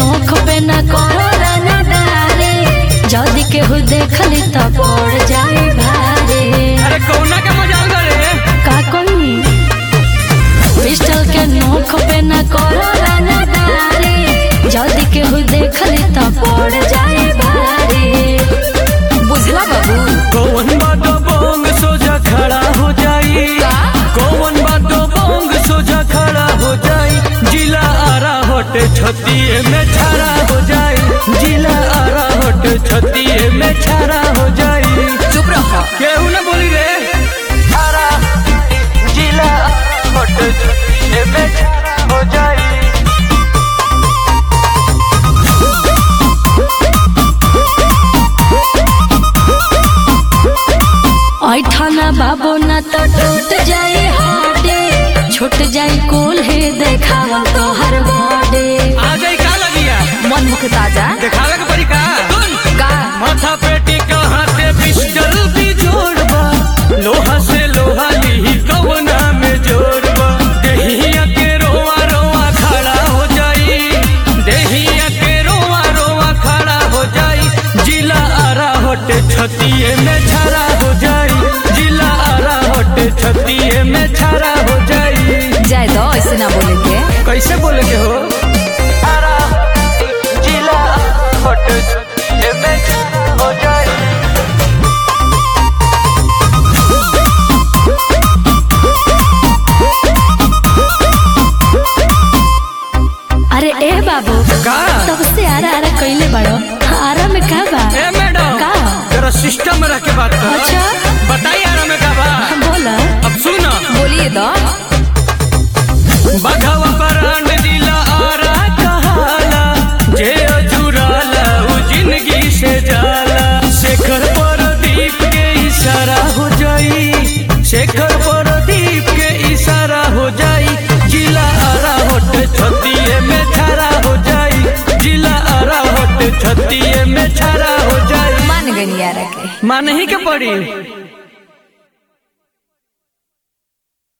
नोख पे न करो रंगदारी जदि केहू देखली त पड़ जाए भारी अरे कौना के मजाल रे का कोई पिस्टल के नोख पे न करो रंगदारी जदि केहू देखली त पड़ जाए भारी बुझला बाबू कौन बातो बोंग सोजा खड़ा हो जाई कौन बातो बोंग सोजा खड़ा हो जाई जिला आरा होटे छतिए में छाड़ा हो जाई जिला आरा होटे छतिए में छाड़ा हो जाई चुप रहो केहू ना बोली रे आरा जिला होटे छतिए में छाड़ा हो जाई ऐठना बाबू न तो टूट जाए हाडे छूट जाए कुल हे देखावा तोहर बॉडे आ जाई का लगिया मन मुख ताजा देखावे के पड़ी का का माथा पेटी का हाथे पिस्टल भी जोड़बा लोहा से लोहा ली कवना में जोड़बा देहिया के रोवा रोवा खड़ा हो जाई देहिया के रोवा रोवा खड़ा हो जाई जिला आरा होटे छतिए में छाड़ा हो जाई जिला आरा होटे छतिए में छाड़ा हो जाई जाए दो ऐसे ना बोले के कैसे बोले के हो आरा जिला होटे छतिए में छाड़ा हो जाई अरे ए बाबू का तब से आरा आरा कइले बड़ो आरा में का बा ए मैडम का जरा सिस्टम में रह के बात कर अच्छा बताइए यार में का बा बोला अब सुनो बोलिए दो बघवा परांड दिला आरा कहाला जे अजुराला उ जिंदगी से जाला शेखर परदीप के इशारा हो जाई शेखर परदीप के इशारा हो जाई जिला आरा होट छतिए में छारा हो जाई जिला आरा होट छतिए में छारा हो जाई मान गई यार के मान ही के पड़ी